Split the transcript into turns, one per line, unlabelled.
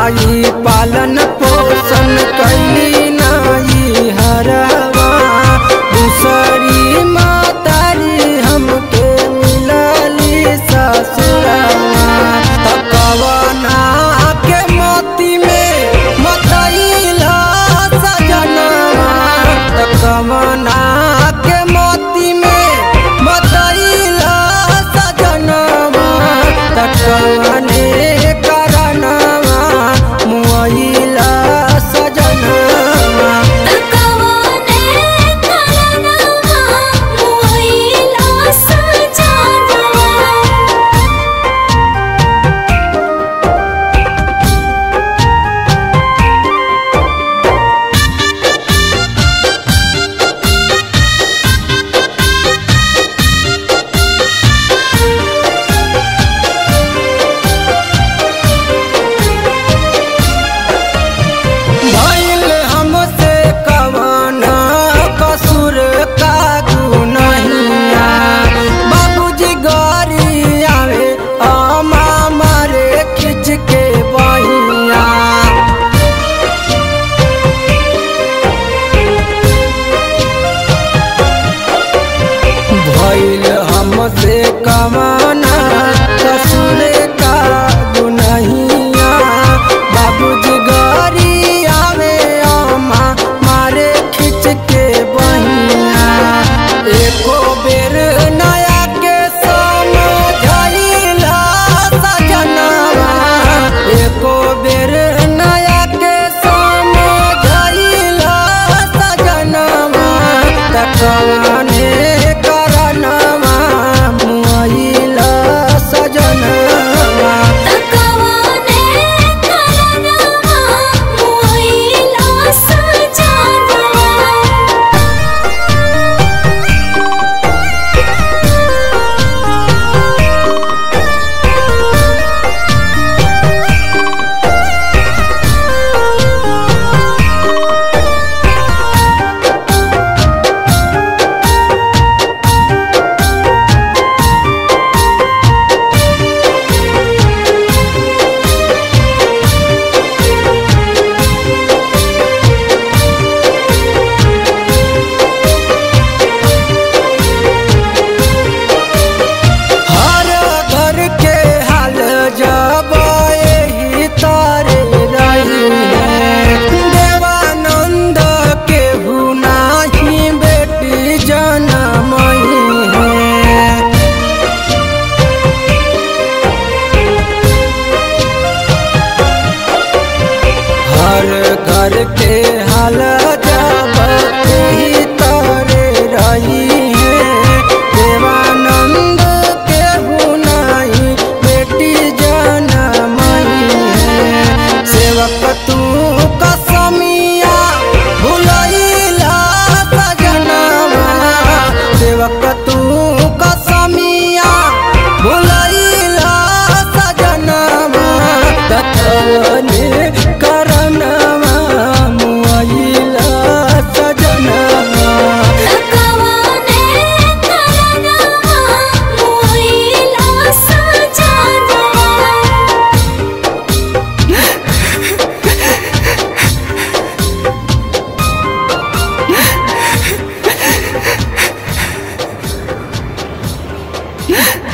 माई पालन पोषण कैली नाई हरवा दूसरी मातारी हमके मिलली ससुरवा तकवना के मोती में मतैला सजनवा तकवना के मोती में मतैला सजनवा तकवने करनवा मुआइला सजनवा
तकवाने करनवा मोइला सजनवा
भइल हमसे कवना कसूर का गुनहिया बाबूजी गरी आवे अमा मारे खिंच के बहिया भइल हमसे कवना कसूर का गुनहिया बाबूजी गरी आवे अमा मारे खिंच के बहिया एको बेर नया के समझाइला सजनवा एको बेर नया के समझाइला सजनवा तकवाने करनवा मुआइला सजनवा
तकवाने करनवा मोइला सजनवा
हर घर के हाल जब यही तारे रही है देवानंद के हुनाही बेटी जनमई है हर घर के हाल जब यही तारे रही है देवानंद के हुनाई बेटी जनमई है सेवक तू कसमिया भुलैला सजनवा सेवक तू कसमिया भुलैला सजनवा तथवने करनवा मुआइला सजनवा
तकवाने करनवा मोइला सजनवा
Yeah.